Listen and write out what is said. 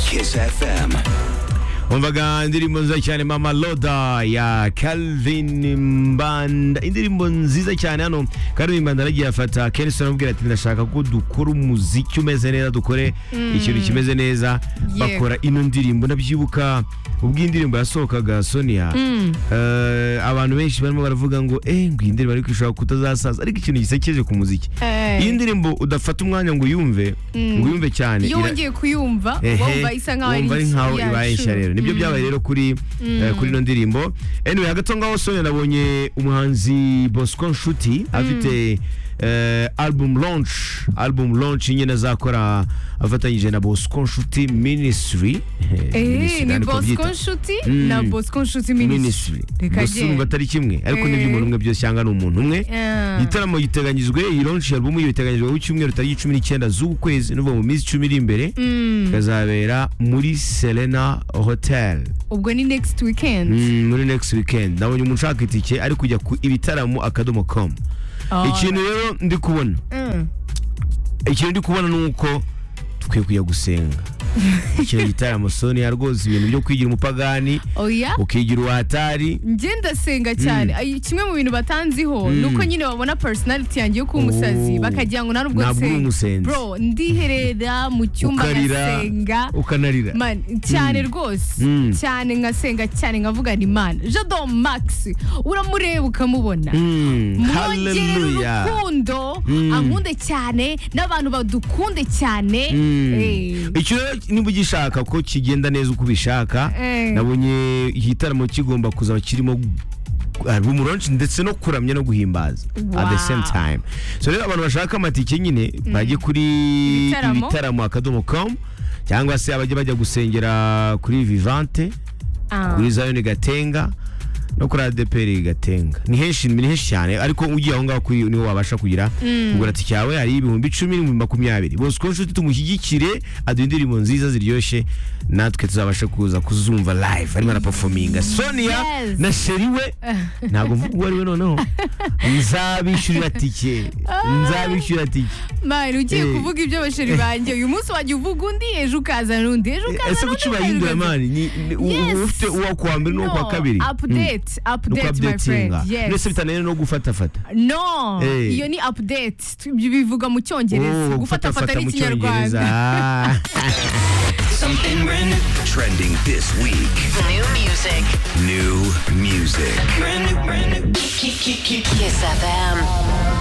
Kiss FM. umvaga indirimbo nziza cyane mama loda ya calvin mbanda indirimbo nziza cyane hano calvin mbanda aragiye afata kenison amubwira ati ndashaka ko dukora umuziki umeze neza dukore ikintu kimeze neza bakora ino ndirimbo ndabyibuka ubwo iyi ndirimbo yasohokaga sonia eh, abantu benshi barimo baravuga ngo eh ngo iyi ndirimbo ariko ishobora kutazasaza ariko ikintu gisekeje ku muziki Eh. iyi ndirimbo udafata umwanya ngo uyumve ngo uyumve cyane iyo ira- wongeye kuyumva Ehe, wumva isa nkaho wumva ari nkaho ibaye nshya rero nibyo byabaye rero kuri eh, kuri ino ndirimbo anyway hagati aho ngaho Sonia nabonye umuhanzi Bosco Nshuti afite eh, album launch album launch nyine azakora afatanyije na Bosco Nshuti Ministry Ministry, ni niko bosco byita. nshuti Mm. na bosco nshuti minisitiri Ministry Reka gusa agende. urumva atari kimwe ariko ni iby'umuntu umwe byose cyangwa ni umuntu umwe igitaramo giteganyijwe iyi launch album iyo iteganyijwe ku cyumweru tariki cumi n'icyenda z'uku kwezi n'uva mu minsi icumi iri imbere ikazabera muri Serena Hotel ubwo ni next weekend Mm, muri next weekend nabonye umuntu ushaka itike ari kujya ku ibitaramo akadomo com Ah, ikintu rero ndi kubona mm. ikintu ndi kubona ni uko dukwiye kujya gusenga ikintu gitaramo sonia rwose ibintu byo kwigira umupagani oya ukigira uwatari njye ndasenga cyane Ay, kimwe mu bintu batanziho ni uko nyine babona personality yanjye yo kuba umusazi Oh. bakagira ngo ntabwo Ntabwo uri umusenzi. bro ndiherera mu cyumba ukarira ngasenga ukanarira Man, cyane rwose Mm. cyane nkasenga cyane nkavuga ni imana jado max uramureba ukamubona Mm, mwongerera hallelujah. urukundo Mm. ankunde cyane n'abantu badukunde cyane Mm. Eh, icyo rero niba ugishaka ko kigenda neza uko ubishaka Eh. nabonye igitaramo kigomba kuzaba kirimo rumuronshi ndetse no kuramya no guhimbaza at the Wow. same time so rero abantu bashaka amatike nyine bajye kuri Ibitaramo. ibitaramo akadomo com cyangwa se abajya bajya gusengera kuri vivante ah. kuri zayoni gatenga no kuri adeperi gatenga ni henshi ni henshi cyane ariko ugiye aho ngaho kuri niho wabasha kugira kugura tike yawe hari ibihumbi icumi n'ibihumbi makumyabiri bosco nshuti tumushyigikire aduha indirimbo nziza ziryoshye natwe tuzabasha kuza kuzumva live arimo arapafominga sonia Yes. na sheri we ntabwo mvuga uwo ari we noneho nzabishyurira tike nzabishyurira tike Man, ugiye Eh. kuvuga ibyo basheri banjye uyu munsi wajya uvuga undi ejo ukazana undi ejo ese ukazana undi kuki bayindura ukazana undi. mani ni- ni- u- Yes. uba ufite uwa kuwa mbere n'uwa kuwa No, kabiri update update my friend ukabdetinga mbese yes bitananiye no gufatafata no Eh. iyo ni update ibyo bivuga mu cyongereza Oh, gufatafata gufatafata mu n'ikinyarwanda Cyongereza. Something brand new. Trending this week. New music. New music. Brand new, brand new. Kiss FM.